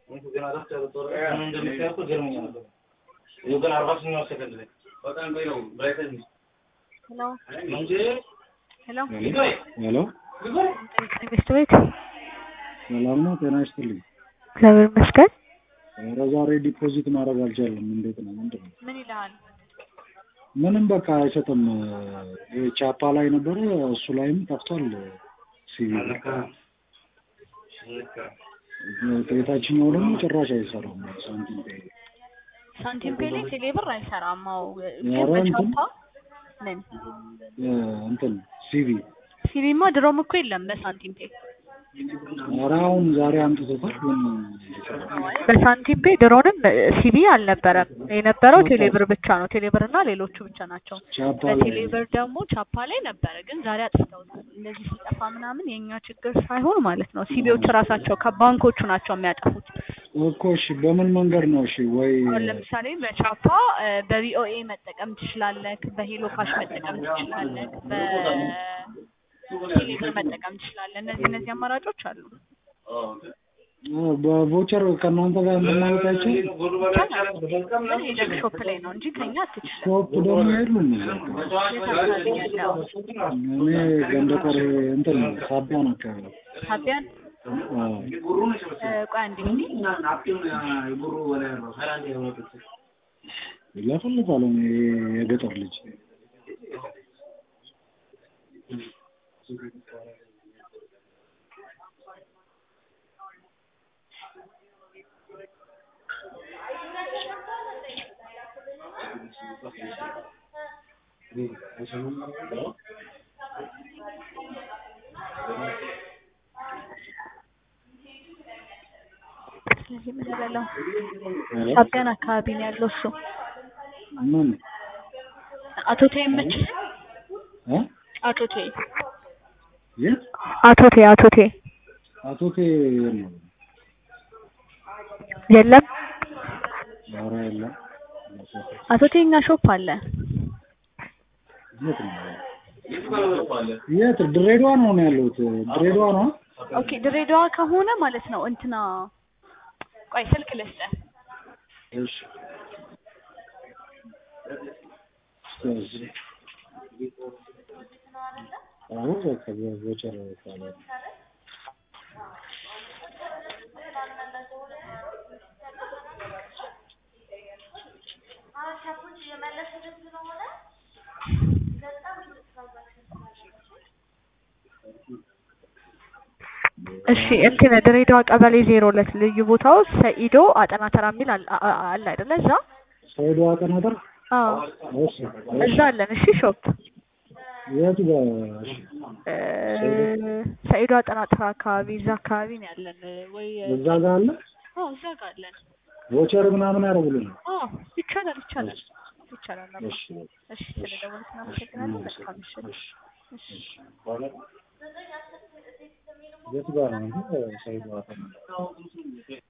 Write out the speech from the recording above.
ሄሎ ሄሎ ሚስት ቤት ሰላም ነው? ጤና ይስጥልኝ። እግዚአብሔር ይመስገን። ኧረ ዛሬ ዲፖዚት ማድረግ አልቻለም። እንዴት ነው? ምንድን ነው? ምን ይልሃል? ምንም በቃ አይሰጥም። ይሄ ቻፓ ላይ ነበረ፣ እሱ ላይም ጠፍቷል። ሲቪ የታችኛው ደግሞ ጭራሽ አይሰራም። ሳንቲም ፔይ ሳንቲም ፔሌ ቴሌ ብር አይሰራም። አዎ ኧረ ግን እንትን በቻፓ ምን እ እንትን ሲቪ ሲቪማ ድሮም እኮ የለም በሳንቲም ፔ ኧረ አሁን ዛሬ አምጥቶታል። ግን በሳንቲም ፔ ድሮንም ሲቪ አልነበረም የነበረው ቴሌብር ብቻ ነው። ቴሌብር እና ሌሎቹ ብቻ ናቸው። ቻፓ ላይ በቴሌብር ደግሞ ቻፓ ላይ ነበረ፣ ግን ዛሬ አጥፍተውታል። እንደዚህ ሲጠፋ ምናምን የእኛ ችግር ሳይሆን ማለት ነው ሲቪዎች ራሳቸው ከባንኮቹ ናቸው የሚያጠፉት። እኮ እሺ፣ በምን መንገድ ነው? እሺ ወይ አሁን ለምሳሌ በቻፓ እ፣ በቪኦኤ መጠቀም ትችላለህ፣ በሄሎ ካሽ መጠቀም ትችላለህ፣ በቴሌብር መጠቀም ትችላለህ። እነዚህ እነዚህ አማራጮች አሉ። እ፣ በቮቸር ከእናንተ ጋር እንድናወጣ አይቻልም? ግን ሄደህ ሾፕ ላይ ነው እንጂ ከኛ አትችልም። ሾፕ ደግሞ የሉም። የት አካባቢ ነው ያለው? እኔ ገንደ ቆሬ እንትን ሳቢያን አካባቢ ነው። ሳቢያን አዎ። እ፣ ቆይ አንዴ እስኪ ይለፈልፋል። እኔ የገጠር ልጅ ስለዚህ ምን እላለሁ ሳቢያን አካባቢ ነው ያለው እሱ። ምን አቶ ቴ ይመች እ አቶ ቴ የት አቶ ቴ አቶ ቴ አቶ ቴ የለም። የለም ኧረ የለም። አቶ ቴ እኛ ሾፕ አለ። የት ነው? የት ድሬዳዋ ነው ነው ያለሁት። ድሬዳዋ ነው። ኦኬ ድሬዳዋ ከሆነ ማለት ነው እንትና ቆይ ስልክ ልስጥህ። እሺ እሺ። አዎ በቃ በቮቸር ካለ እሺ እንትን ድሬዳዋ ቀበሌ ዜሮ ሁለት ልዩ ቦታው ሰኢዶ አጠና ተራ የሚል አለ አ- አለ አይደለ? እዛ ሰይዶ አጠናተር አዎ እሺ እዛ አለን። እሺ ሾፕ የቱ ጋር እሺ እ፣ ሰኢዶ አጠና ተራ አካባቢ እዛ አካባቢ ነው ያለን ወይ? እዛ ጋር አለ አዎ እዛ ጋር አለን። ቮቸር ምናምን ያደርጉልን አዎ ይቻላል ይቻላል ይቻላል። አባ። እሺ እሺ ስለደወልክ እናመሰግናለን። መልካም ምሽት። እሺ የቱ ጋር ነው ሰይዶ አጠናተር